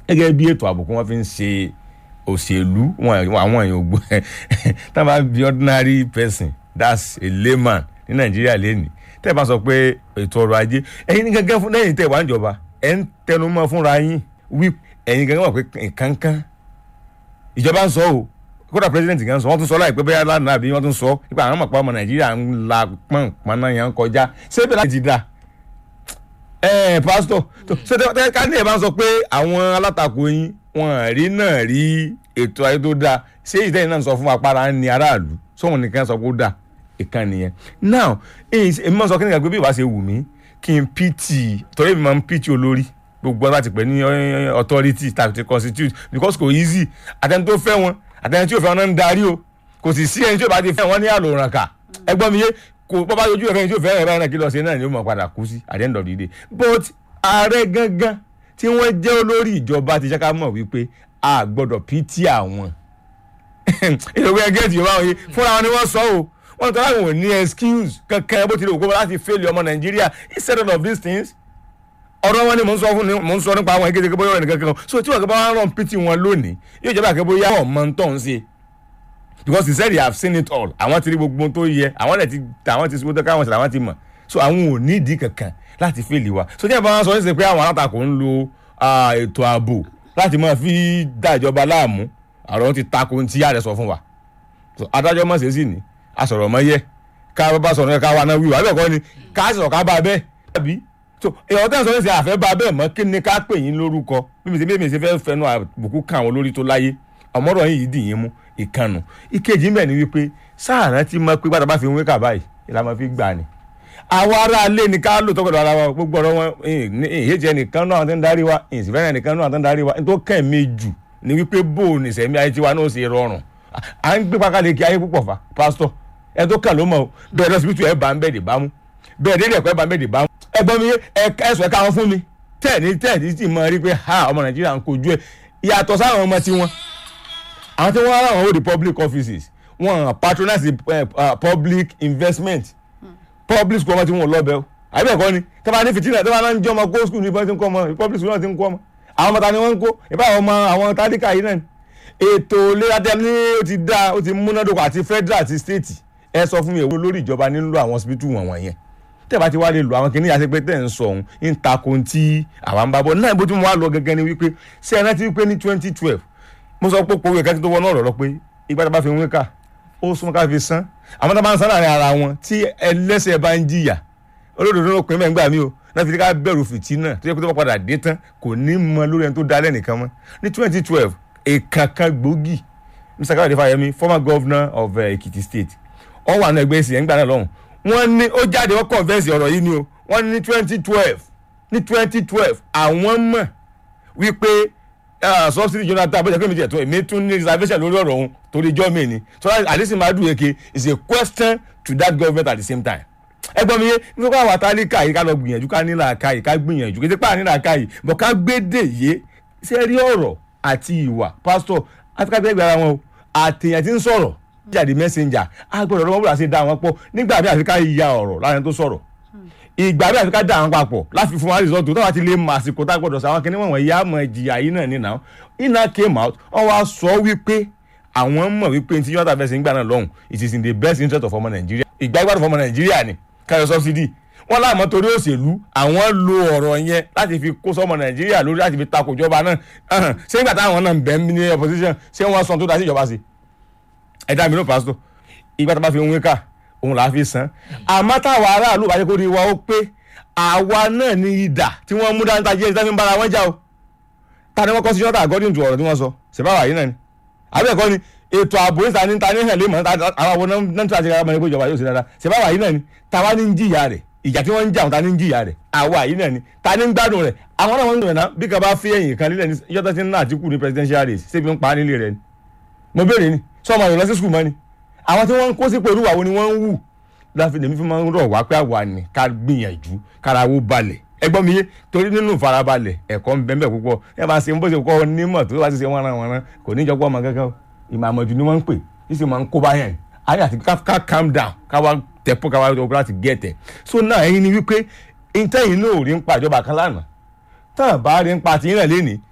gẹ́gẹ́ bí ètò ààbò kí wọ́n fi ń ṣe òṣèlú wọn àwọn èèyàn ògbó tá a bá bí ordinary person that's a layman ní nàìjíríà lẹ́nìí tẹ́ ẹ bá sọ pé ètò ọrọ̀ ajé ẹ̀yin ní gẹ́gẹ́ fún lẹ́yìn tẹ́ ẹ wá ń jọba ẹ̀ ń tẹnu mọ́ fúnra yín wí ẹ̀yin gẹ́gẹ́ wà pé nǹkankan ìjọba ń sọ o kódà president kan sọ wọ́n tún sọ láìpẹ́ bẹ́ẹ̀ lánàá àbí wọ́n tún sọ nípa àwọn ọmọ ọmọ nàìjíríà ń la pọ́npọ́n náà yẹn ń kọjá ṣé bẹ́ẹ̀ láti dá ẹ pásítọ̀ ṣé tẹ́ ká ní ẹ̀ bá ń sọ pé àwọn alátakò yín wọn rí náà rí ètò ayé tó dáa ṣé ìtẹ́yìn náà sọ fún apára ń ní aráàlú sóhun nìkan sọ pé ó dáa ìkan nìyẹn now èmi máa sọ kí nìkan pé bí ìbá ṣe wù mí kí n pt torí èmi máa ń pt olórí gbogbo láti pè ní authority tàbí ti constitute because kò easy àtẹni tó fẹ́ wọn àtẹni tí ò fẹ́ wọn náà ń darí o kò sì sí ẹni tí ò bá ti fẹ́ wọn ní àlòrán kà ẹgbọ́n mi yé kò bọ́ bá yọjú ẹ̀fẹ́ ẹni tí ò fẹ́ ẹ̀rọ náà kí lọ sí náà ni ó mọ̀ padà kú sí at the end of the day but ààrẹ gangan tí wọ́n jẹ́ olórí ìjọba ti jẹ́ ká mọ̀ wípé a gbọ́dọ̀ pt àwọn ìrògbé ẹgẹ́ ti yorùbá wọn yìí fúnra wọn ni wọ́n sọ o wọ́n tọ́lá wọn ò ní excuse kankan bó ti lè wò kó láti fail ọmọ nàìjíríà instead of these things ọ̀rọ̀ wọn ni mò ń sọ fún mò ń sọ nípa àwọn ìkéde kébóyọ̀ nìkan kan so tí wọn kí bá wọn rán pt wọn lónìí yóò jẹ́ bá kébóyá wọn mọ tó ń ṣe because he said they have seen it all àwọn ti rí gbogbo tó yẹ àwọn ẹ̀ ti àwọn ti sọ́dọ̀ káwọn ṣẹlẹ̀ àwọn ti mọ̀ so àwọn ò ní ìdí kankan láti fail wa so tí wọn bá wọn sọ ní sè pé àwọn alátakò ń lo ètò ààbò láti máa fi dá ìjọba láàmú àrò ti tako ti yára sọ fún wa adájọ́ mọ̀ sí sí ni asọ̀rọ̀ mọ́ yẹ ká bá sọ̀rọ̀ ká wa náà wíwá bẹ́ẹ̀ kọ́ ni ká sọ̀rọ̀ ká bá bẹ́ẹ̀ tàbí so èèyàn tẹ́ ń sọ ní sẹ́ àfẹ́ bá bẹ́ẹ̀ mọ́ kí ni ká pè yín lórúkọ mímí sí mímí sí fẹ́ fẹnu àbùkù kan àwọn olórí tó láyé ọmọdé yìí dì yín mú ìkànnù ìkejì mẹ́ẹ̀ ni wípé sáàrà ti mọ pé gbàdá bá fi ń wé kà báyìí ìlànà fi gbà ni àwọn ará alé ni ká lò tọkọ̀dọ̀ ara wa gbogbo ọ̀rọ̀ wọn ìyéjẹ nìkan náà tó ń darí wa ìsìnfẹ́rẹ́ nìkan náà tó ń darí wa nítorí kẹ́ẹ̀mí jù ni wípé bó o nìsẹ̀mí ayé tiwa náà ṣe rọrùn à ń gbé pákáleke ayé púpọ̀ fa pásítọ̀ ẹ tó kàn ló mọ̀ o bẹ́ẹ̀ lọ́sibítù ẹ bá ń bẹ́ẹ̀ dè bá mú bẹ́ẹ̀ dé ẹ̀kọ́ ẹ bá ń bẹ́ẹ̀ dè bá mú ẹ gbọ́ mi ẹ̀sùn ẹ̀ka wọn fún mi tẹ́ẹ̀ni tẹ́ẹ̀ni sì mọ rí pé ha ọmọ nàìjíríà ń kojú ẹ̀ ìyàtọ̀ sáwọn ọmọ tiwọn àwọn tí wọ́n rán àwọn hold public offices wọ́n patronize public investment public school ọmọ tí wọ́n lọ bẹ́ẹ̀ o àbí ẹ̀kọ́ ni tẹ́lá ní fìtínà tẹ́lá náà ń jẹ́ ọmọ kó school ní ìbọn tí ń kọ́ ọmọ public school náà ti ń kọ́ ọmọ àwọn ọmọ ta ni wọ́n ń kó ìbá àwọn ọmọ àwọn tálíkà yìí náà ni ètò ìlera tẹ ní ó ti dá ó ti múnádóko àti federal àti state ẹ sọ fún mi èwo lórí ìjọba nílò àwọn hospital wọ̀n yẹn tẹ́ bá ti wá lè lo àwọn kìnìún àti pé tẹ́ ń sọ òun ń takò tí àwa ń bá bọ̀ náà bó ti mú wa lọ gẹ́gẹ́ ni wípé ṣé ẹ rántí wípé ní twenty twelve mo sọ pé pòwe kẹ́kẹ́ tó wọnú ọ̀rọ̀ lọ pé ìgbà tá a bá fi wín kà ó súnmọ́ ká fi san àwọn tá a bá ń san láàrin ara wọn tí ẹlẹ́sẹ̀ bá ń jìyà olódodo ló pin mẹ́ngbà mi o náà fi ká bẹ̀rù fìtínà tó yẹ kó tó bá padà dé tán kò ní mọ lórí ẹni tó dá lẹ́nìkan mọ́ ní twenty twelve èkánkan gbòógì mr káyọ̀dé fáyemí former governor of uh, ekiti state wọ́n wà ní ẹgbẹ́ ìsìn ẹ̀ńgbà náà lọ́hùn wọ́n ní ó jáde wọ́n convince ọ̀rọ̀ yìí ni o wọ́n ní twenty twelve ní twenty twelve àwọn mọ̀ wípé subsidy jonathan bó ṣe pé mi jẹ tó èmi tún ní reservation lórí ọ̀rọ̀ òun torí ijọ́ mi ni so àdísìn máa dùn èké is a question to that government at the same time ẹgbọ́n mi yé nípa àwọn àtàlíkà yìí ká lọ gbìyànjú ká nílà ká yìí ká gbìyànjú kí nípa nílà ká yìí bọ̀ ká gbédè yé ṣe rí ọ̀rọ̀ àti ìwà pásítọ̀ áfíríkà tẹ́lẹ̀ gbára wọn o àtẹ̀yàn ti ń sọ̀rọ̀ jáde messenger agbọ́dọ̀ ọ̀rọ̀ wọn bọ̀dọ̀ àti dá wọn pọ̀ nígbà bí àfikà ya ọ̀rọ̀ láàrin tó sọ̀rọ̀ ìgbà bí àfikà dá wọn papọ̀ láti fún wa result tó wà ti lè mọ àsìkò tá a gbọ́dọ̀ sọ àwọn kìnìún wọn ìyá mọ ìjìyà yìí náà nínà iná came out wọn wá sọ wípé àwọn mọ̀ wípé tí yọ̀ọ́ta fẹsẹ̀ ń gbà náà lọ́hùn it is in the best interest of ọmọ nàìjíríà ìgbà ìgbàdùn fọmọ nàìjíríà ni káyọ̀ subsidy wọn láàmú torí òṣèlú àwọn lo ọ̀rọ̀ yẹn láti fi kó sọmọ nàìjíríà lórí láti fi takò ìjọba náà ṣé nígbà táwọn náà ń bẹ̀ ní opposition ṣé wọ́n sọ tó dá sí ìjọba sí ẹ̀dá mi ló pásítọ̀ ìgbà tá a bá fi wín ká òun là á fi san àmọ́ táwa aráàlú bá yẹ kó rí wa ó pé àwa náà ní ìdà tí wọ́n mú dání tají ẹni tí wọ́n fi ń bára wọn jà o ta ni wọ́n kọ́ sí ṣọ́tà according to ọ̀rọ̀ tí wọ́n sọ ṣèbáwá yìí náà ni àbí ẹ̀kọ́ ni ètò ààbò níta ní ta ní hàn lé mọ̀ àwọn àwọn náà tí a ti rárá mọ̀ ní pé ìjọba yóò ṣe dáadáa ṣèbáwá yìí náà ni tàwa ní ń jìyà rẹ̀ ìjà tí wọ́n ń jà wọn ta ní ń jìyà rẹ̀ àwa yìí náà ni ta ní ń gbádùn rẹ̀ àwọn náà wọ́n ń dùn náà bí kan bá fi ẹ̀yìn kan lílẹ̀ ní yọ́tọ̀ tí ń ná àtìkù ní presidential race ṣé fi ń pa á nílé rẹ̀ ni mo béèrè ni sọ́ọ̀mù àyọ̀ lọ sí skul mọ́ ni àwọn tí wọ́n ń kó sí pẹ̀lú àwọn ni wọ́n ń wù láfi lèmi fi máa ń rọ̀ wá pé àwa ni ká gbìyànjú kárawó balẹ̀ ẹgbọ́n mi yé torí nínú ìfarabalẹ̀ ẹ̀kọ́ ń bẹ́ẹ̀ bẹ́ẹ̀ púpọ̀ ẹ bá ṣe ń bó ṣe kọ́ onímọ̀ tó bá ti ṣe wọ́nra wọ́nra kò ní jọpọ̀ ọmọ kankan ìmọ̀ àmọ̀jù ni wọ́n ń pè yìí sì máa ń kó báyẹn ayé àti ká calm down ká wá tẹ̀pọ̀ ká wá tó láti gẹ̀tẹ̀ so náà ẹ̀yin ni wípé ìtẹ̀yìn náà ò rí ń pa ìjọba kan lánàá tán bá rí ń pa tìyín náà lénìí